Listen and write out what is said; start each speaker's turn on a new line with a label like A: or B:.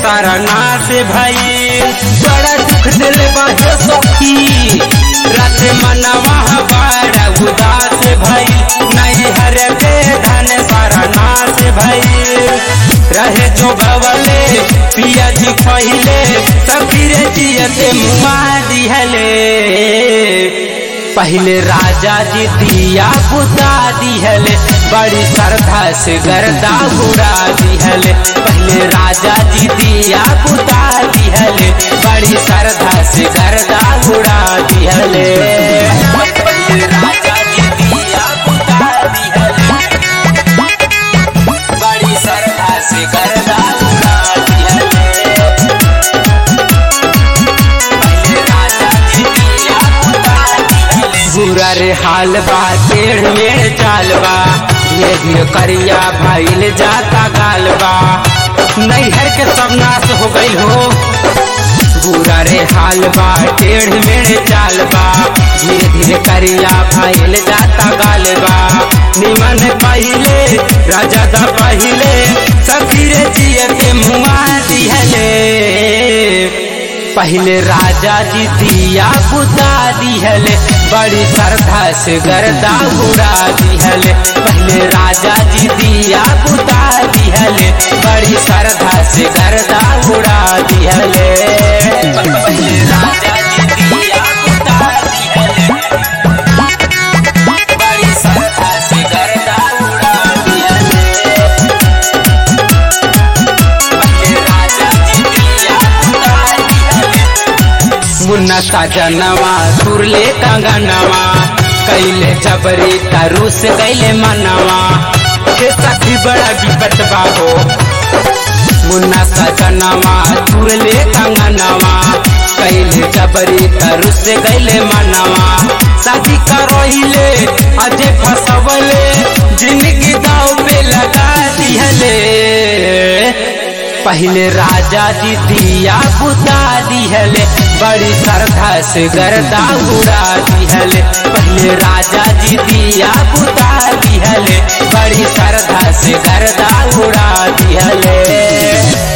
A: सारा नाश भई बड़ा दुख दिल बाहे सखी रात मनवा बड़ा उदास भई नहीं हर के धन सारा नाश भई रहे जो बवले पिया जी पहिले सखी रे जियते मुआ दिहले पहले राजा जी दिया बुता दिहले बड़ी श्रद्धा से गर्दा बुरा दिहले पहले राजा जी दिया बुता दिहले बड़ी श्रद्धा से गर्दा बुरा दिहले पहले राजा जी दिया बुता दिहले बड़ी श्रद्धा से गर्दा बुरा दिहले पहले राजा जी दिया बुता दिहले बुरा रे हाल बा टेढ़ में चाल बा ये धीरे करिया भाईल जाता गाल बा नैहर के सब नाश हो गइल हो बुरा रे हाल बा टेढ़ में चाल बा धीरे धीरे करिया भाईल जाता गाल बा निमन पहिले राजा दा पहिले सखी रे जिए के मुआ दिहले पहले राजा जी दिया बुता दिहले बड़ी श्रद्धा से गर्दा बुरा दिहले पहले राजा जी दिया बुता दिहले बड़ी श्रद्धा से गर्दा बुरा दिहले पहले राजा जी दिया बुता दिहले बड़ी श्रद्धा से गर्दा बुरा दिहले पहले राजा जी दिया बुता दिहले मुन्ना साजनवा सुरले कंगनवा कैले जबरी तरुस गैले मनवा के सखी बड़ा विपत बाहो मुन्ना साजनवा सुरले कंगनवा कैले जबरी तरुस गैले मनवा शादी करोहिले अजे फसवले जिंदगी दाव पे लगा दिहले पहले राजा जी दिया बुता दिहले बड़ी श्रद्धा से गर्दा उड़ा दिहले पहले राजा जी दिया बुता दिहले बड़ी श्रद्धा से गर्दा उड़ा दिहले